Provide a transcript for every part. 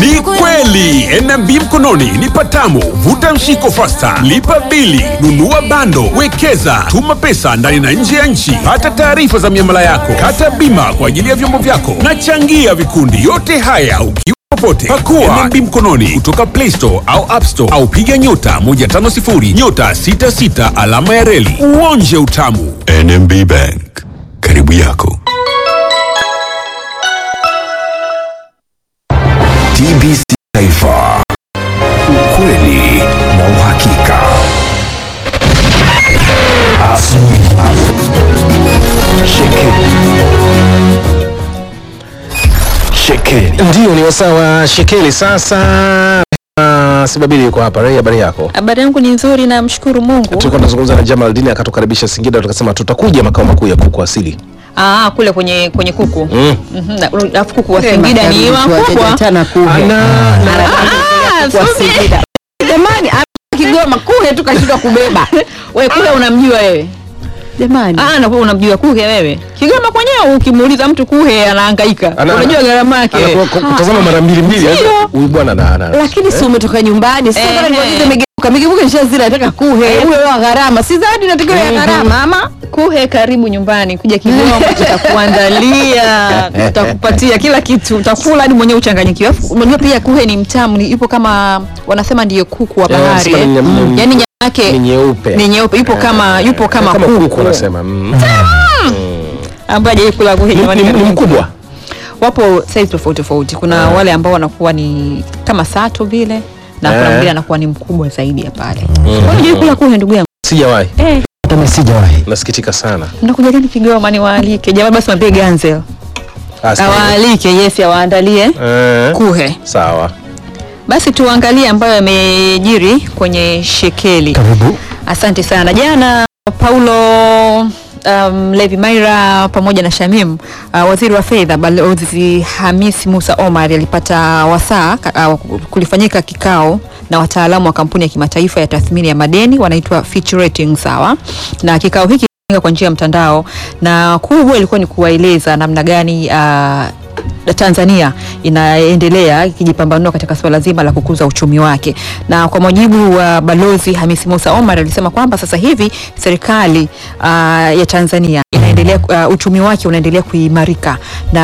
Ni kweli NMB mkononi ni patamu. Vuta mshiko fasta, lipa bili, nunua bando, wekeza, tuma pesa ndani na nje ya nchi, pata taarifa za miamala yako, kata bima kwa ajili ya vyombo vyako na changia vikundi. Yote haya ukiwa popote, pakua NMB mkononi kutoka Play Store au App Store au piga nyota 150 nyota 66 alama ya reli uonje utamu. NMB Bank, karibu yako. TBC Taifa, ukweli na uhakika. Shekeli. Ndio ni wasaa wa shekeli sasa. Uh, Sibabili yuko hapa. Rai, habari yako? Habari yangu ni nzuri, namshukuru Mungu. Tulikuwa tunazungumza na Jamal Dini akatukaribisha Singida, tukasema tutakuja makao makuu ya kuku asili. Ah, kule kwenye kwenye kuku. Mm. Mhm. na- Alafu kuku wa Singida ni wakubwa. tena kuhe Ana Ah, kwa subiri. Singida. Jamani, hapa Kigoma kuhe tukashindwa kubeba. Wewe kule unamjua wewe? Jamani. Ah, na wewe unamjua kuhe wewe? Kigoma kwenyewe ukimuuliza mtu kuhe anahangaika. Ana- Unajua gharama yake. anakuwa ku- kutazama mara mbili mbili. Ndio. Huyu bwana na ana. Lakini si umetoka nyumbani. Sasa Ehe. kama nimuulize migebuka, migebuka nishazila nataka kuhe. Ule wa gharama. Si zawadi natakiwa ya gharama ama? Kuhe karibu nyumbani, kuja Kigoma tutakuandalia, tutakupatia kila kitu, utakula hadi mwenyewe uchanganyikiwe. Alafu Unajua pia kuhe ni mtamu, ni yupo kama wanasema ndiyo kuku wa Eh, bahari. wanasema eh. ni nyam- Mm. Yaani nyama yake Ni nyeupe. ni nyeupe, yupo kama yupo kama, Kama kuku kuku wanasema. Mm. ambaye hajawahi kula kuhe Ni- jamani. ni- Ni mkubwa. Wapo size tofauti tofauti. Kuna wale ambao wanakuwa ni kama sato vile na kuna Eh. mwingine anakuwa ni mkubwa zaidi ya pale. Wewe unajua kula kuhe ndugu yangu? Sijawahi. Eh, Hata sijawahi. Nasikitika sana. mnakuja lini Kigoma niwaalike? Jamaa basi mwambie Ganzel. Ah, sijawahi. awaalike yes awaandalie Eh, kuhe Sawa. basi tuangalie ambayo yamejiri kwenye shekeli Karibu. asante sana jana paulo um, levi maira pamoja na shamim uh, waziri wa fedha balozi hamis musa omar alipata wasaa ka- uh, kulifanyika kikao na wataalamu wa kampuni ya kimataifa ya tathmini ya madeni wanaitwa Fitch Ratings sawa na kikao hiki kilifanyika kwa njia ya mtandao na kubwa ilikuwa ni kuwaeleza namna gani uh, Tanzania inaendelea ikijipambanua katika suala zima la kukuza uchumi wake, na kwa mujibu wa balozi Hamisi Musa Omar alisema kwamba sasa hivi serikali uh, ya Tanzania inaendelea uh, uchumi wake unaendelea kuimarika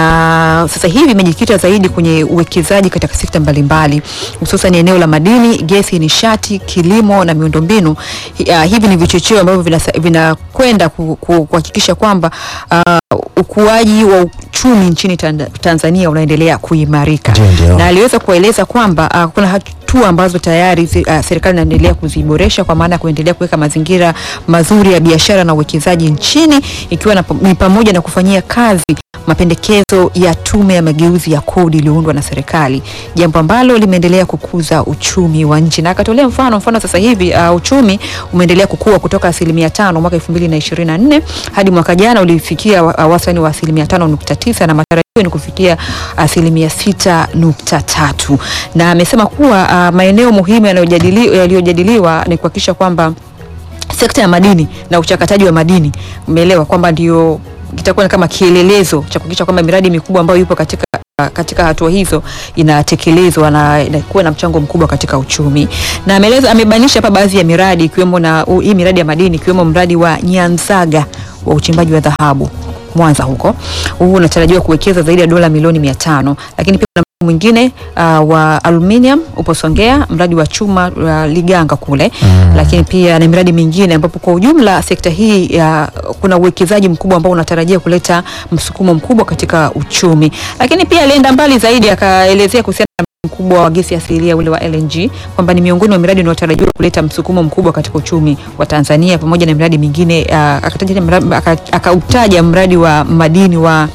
na sasa hivi imejikita zaidi kwenye uwekezaji katika sekta mbalimbali hususan eneo la madini, gesi, nishati, kilimo na miundombinu. Hi- Uh, hivi ni vichocheo ambavyo vinasa- vinakwenda ku- ku- kuhakikisha kwamba uh, ukuaji wa uchumi nchini Tanda- Tanzania unaendelea kuimarika Ndio, ndio. na aliweza kueleza kwamba uh, kuna hatua ambazo tayari zi- uh, serikali inaendelea kuziboresha kwa maana ya kuendelea kuweka mazingira mazuri ya biashara na uwekezaji nchini ikiwa na, ni pamoja na kufanyia kazi mapendekezo ya tume ya mageuzi ya kodi iliyoundwa na serikali, jambo ambalo limeendelea kukuza uchumi wa nchi. Na akatolea mfano mfano sasa hivi uh, uchumi umeendelea kukua kutoka asilimia tano mwaka 2024 hadi mwaka jana ulifikia wa- uh, wastani wa asilimia tano nukta tisa na matarajio ni kufikia asilimia sita nukta tatu na amesema kuwa uh, maeneo muhimu yanayojadili- yaliyojadiliwa ni kuhakikisha kwamba sekta ya madini na uchakataji wa madini umeelewa kwamba ndio kitakuwa ni kama kielelezo cha kuhakikisha kwamba miradi mikubwa ambayo ipo katika katika hatua hizo inatekelezwa na inakuwa na mchango mkubwa katika uchumi na ameeleza amebainisha hapa baadhi ya miradi ikiwemo na u- hii miradi ya madini ikiwemo mradi wa Nyanzaga wa uchimbaji wa dhahabu Mwanza huko. Huu unatarajiwa kuwekeza zaidi ya dola milioni mia tano lakini pia kuna mradi mwingine uh, wa aluminium upo Songea, mradi wa chuma wa Liganga kule mm. lakini pia na miradi mingine ambapo kwa ujumla sekta hii ya kuna uwekezaji mkubwa ambao unatarajia kuleta msukumo mkubwa katika uchumi, lakini pia alienda mbali zaidi akaelezea kuhusiana na mkubwa wa gesi asilia ule wa LNG kwamba ni miongoni mwa miradi inayotarajiwa kuleta msukumo mkubwa katika uchumi wa Tanzania pamoja na miradi mingine uh, akataja mradi- aka- akautaja mradi wa madini wa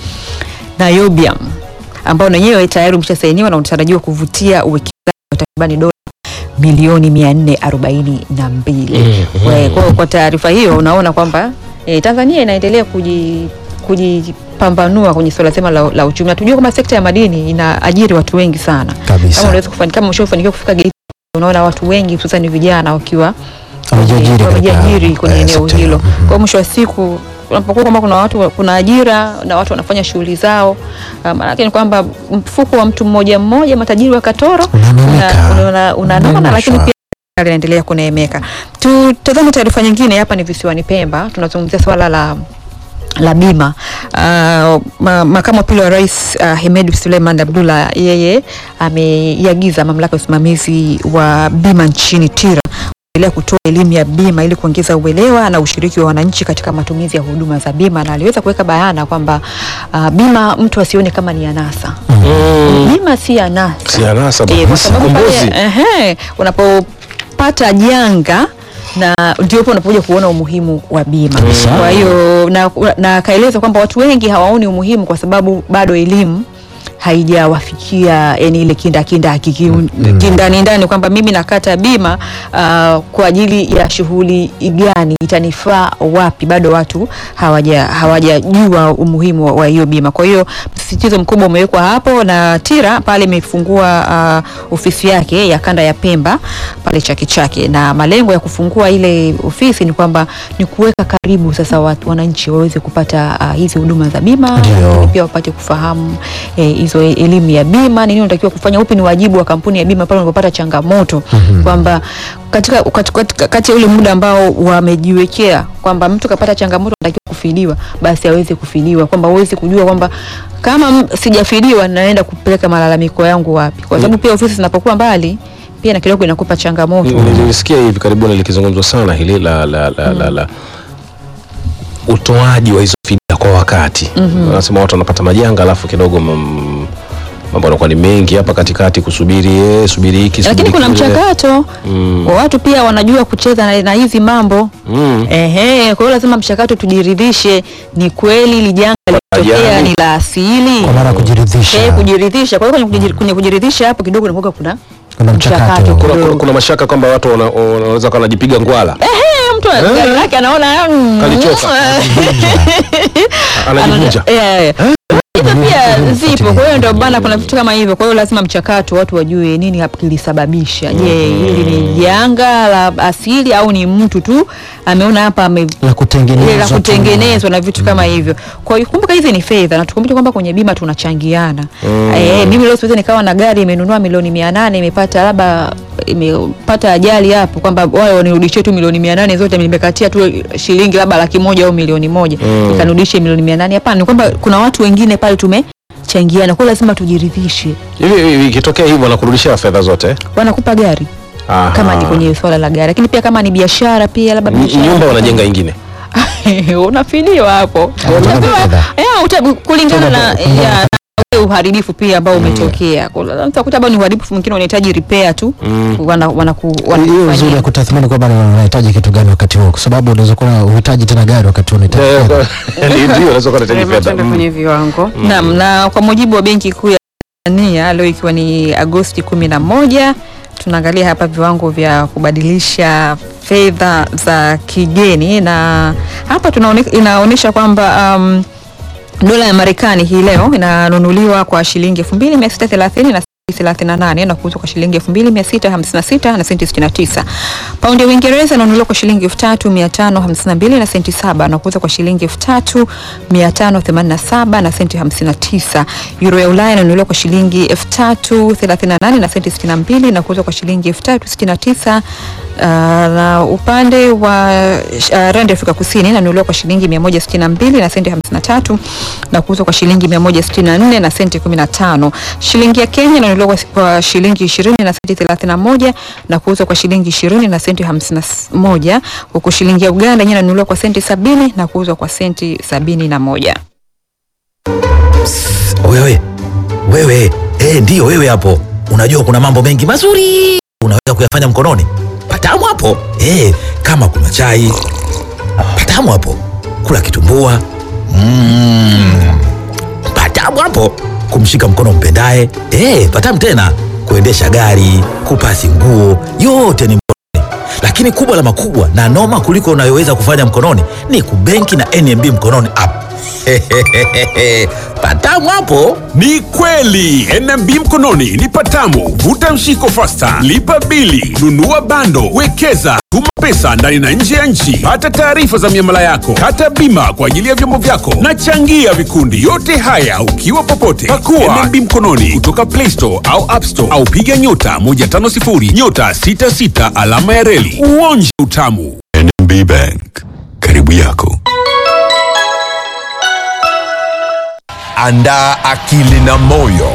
niobium ambao na wenyewe tayari umeshasainiwa na unatarajiwa kuvutia uwekezaji wa takribani dola milioni mia nne arobaini na mbili. Kwa- Kwa, kwa taarifa hiyo unaona kwamba eh, Tanzania inaendelea kuji kujipambanua kwenye suala zima la, la uchumi. Na tujue kama sekta ya madini inaajiri watu wengi sana. Kabisa. Kama unaweza kufanya kama ushafanikiwa kufika Geita, unaona watu wengi hususan vijana wakiwa Wamejiajiri eh, katika, wamejiajiri kwenye eh, eneo sekta hiyo. hilo. Kwa hiyo mwisho wa siku kunapokuwa kwamba kuna watu kuna ajira na watu wanafanya shughuli zao uh, maanake ni kwamba mfuko wa mtu mmoja mmoja matajiri wa Katoro Unanemeka. una- una- unanona Unanemeshwa. lakini pia serikali inaendelea kuneemeka. Tutazame taarifa nyingine hapa, ni visiwani Pemba, tunazungumzia swala la la bima. Uh, ma, makamu wa pili wa rais uh, Hemed Suleiman Abdullah yeye ameiagiza mamlaka ya usimamizi wa bima nchini TIRA kuendelea kutoa elimu ya bima ili kuongeza uelewa na ushiriki wa wananchi katika matumizi ya huduma za bima, na aliweza kuweka bayana kwamba uh, bima mtu asione kama ni anasa. Bima si anasa. Si anasa Eh, kwa bwana. sababu pale, Kombozi. ehe, unapopata janga na ndio hapo unapokuja kuona umuhimu wa bima. Kwa hiyo na, na akaeleza kwamba watu wengi hawaoni umuhimu kwa sababu bado elimu haijawafikia yani ile kinda kinda kindani ndani kwamba mimi nakata bima uh, kwa ajili ya shughuli gani itanifaa wapi, bado watu hawaja hawajajua umuhimu wa- wa hiyo bima. Kwa hiyo msisitizo mkubwa umewekwa hapo, na TIRA pale imefungua uh, ofisi yake ya kanda ya Pemba pale Chake Chake, na malengo ya kufungua ile ofisi ni kwamba ni kuweka karibu sasa watu wananchi waweze kupata uh, hizi huduma za bima Ndio. lakini pia wapate kufahamu eh, hizo e- elimu ya bima, ni nini unatakiwa kufanya, upi ni wajibu wa kampuni ya bima pale unapopata changamoto kwamba katika, katika, katika kati ya ule muda ambao wamejiwekea kwamba mtu kapata changamoto anatakiwa kufiliwa, basi aweze kufiliwa, kwamba uweze kujua kwamba kama m- sijafiliwa naenda kupeleka malalamiko yangu wapi, kwa sababu pia ofisi zinapokuwa mbali pia na kidogo inakupa changamoto. nilisikia hivi karibuni likizungumzwa sana hili la, la, la, la, la utoaji wa hizo fidia kwa wakati wanasema watu wanapata majanga alafu kidogo mm, mambo yanakuwa ni mengi hapa katikati kusubiri eh, subiri hiki lakini subiri kuna kile. mchakato Mm. wa watu pia wanajua kucheza na, na hizi mambo Mm. Ehe, kwa hiyo lazima mchakato tujiridhishe, ni kweli ili janga lilotokea Ajali. ni la asili. kwa maana ya kujiridhisha Eh, kujiridhisha. Kwa hiyo kwenye kujiri- kwenye kujiridhisha hapo kidogo inakuwa kuna Kuna mchakato. kuna, kuna, kidogo. kuna mashaka kwamba watu wana- wanaweza kuwa wanajipiga ngwala Eh, mtu gari lake anaona mm, Kalichoka. anajivunja Eh, eh. Hizo pia Nini zipo, kwa hiyo ndio bana, kuna vitu kama hivyo. Kwa hiyo lazima mchakato, watu wajue nini hapa kilisababisha. Je, hili ni janga la asili au ni mtu tu ameona hapa ame la kutengenezwa ile la tu. kutengenezwa na vitu kama hivyo. Kwa hiyo kumbuka hizi ni fedha na tukumbuke kwamba kwenye bima tunachangiana. Eh, mimi leo siwezi nikawa na gari imenunua milioni 800 imepata labda imepata ajali hapo kwamba wao wanirudishie tu milioni 800 zote nimekatia tu shilingi labda laki moja au milioni moja nikanirudishie milioni 800 hapana ni kwamba kuna watu wengine pale tumechangiana kwa hiyo lazima tujiridhishe hivi hivi ikitokea hivyo wanakurudishia fedha zote wanakupa gari Aha. kama ni kwenye swala la gari lakini pia kama ni biashara pia labda N- biashara nyumba wanajenga ingine unafiliwa hapo Wanatoa Unasema, fedha. eh, uta- kulingana na Tuna- ya, na ule uharibifu pia ambao umetokea Kuna- utakuta ambao ni uharibifu mwingine unahitaji repair tu wana, wanaku, hiyo uzuri wanakufanyia. ya kutathmini kwamba ni unahitaji kitu gani wakati huo, kwa sababu unaweza kuwa uhitaji tena gari wakati huo unahitaji Eh, fedha. kwa- ndio unaweza kuwa unahitaji fedha Tuende Mm. kwenye viwango naam na kwa mujibu wa benki kuu ya Tanzania leo ikiwa ni Agosti kumi na moja tunaangalia hapa viwango vya kubadilisha fedha za kigeni na hapa tunaone, inaonyesha kwamba um, dola ya Marekani hii leo inanunuliwa kwa shilingi 2630 na 38 na kuuzwa kwa shilingi 2656 na senti 69. Paundi ya Uingereza inanunuliwa kwa shilingi 3552 na senti 7 na kuuzwa kwa shilingi 3587 na senti 59. Euro ya Ulaya inanunuliwa kwa shilingi 3038 na senti 62 na kuuzwa kwa shilingi 3069 Uh, na upande wa uh, randi Afrika Kusini inanunuliwa kwa shilingi 162 na senti 53 na kuuzwa kwa shilingi 164 na senti 15. Shilingi ya Kenya inanunuliwa kwa, kwa shilingi 20 na senti 31 na kuuzwa kwa shilingi 20 na senti 51, huku shilingi ya Uganda yenyewe inanunuliwa kwa senti 70 na kuuzwa kwa senti 71. Wewe wewe, eh, ndiyo wewe hapo. Unajua kuna mambo mengi mazuri unaweza kuyafanya mkononi. Patamu hapo eh, kama kuna chai patamu hapo, kula kitumbua mm, patamu hapo, kumshika mkono mpendaye eh, patamu tena, kuendesha gari, kupasi nguo, yote ni mkononi. Lakini kubwa la makubwa na noma kuliko unayoweza kufanya mkononi ni kubenki na NMB mkononi app. patamu hapo. Ni kweli NMB mkononi ni patamu. Vuta mshiko fasta, lipa bili, nunua bando, wekeza, tuma pesa ndani na nje ya nchi. Pata taarifa za miamala yako, kata bima kwa ajili ya vyombo vyako na changia vikundi. Yote haya ukiwa popote. Pakua NMB mkononi kutoka Play Store au App Store au piga nyota 150 nyota 66 alama ya reli uonje utamu. NMB Bank, karibu yako. Andaa akili na moyo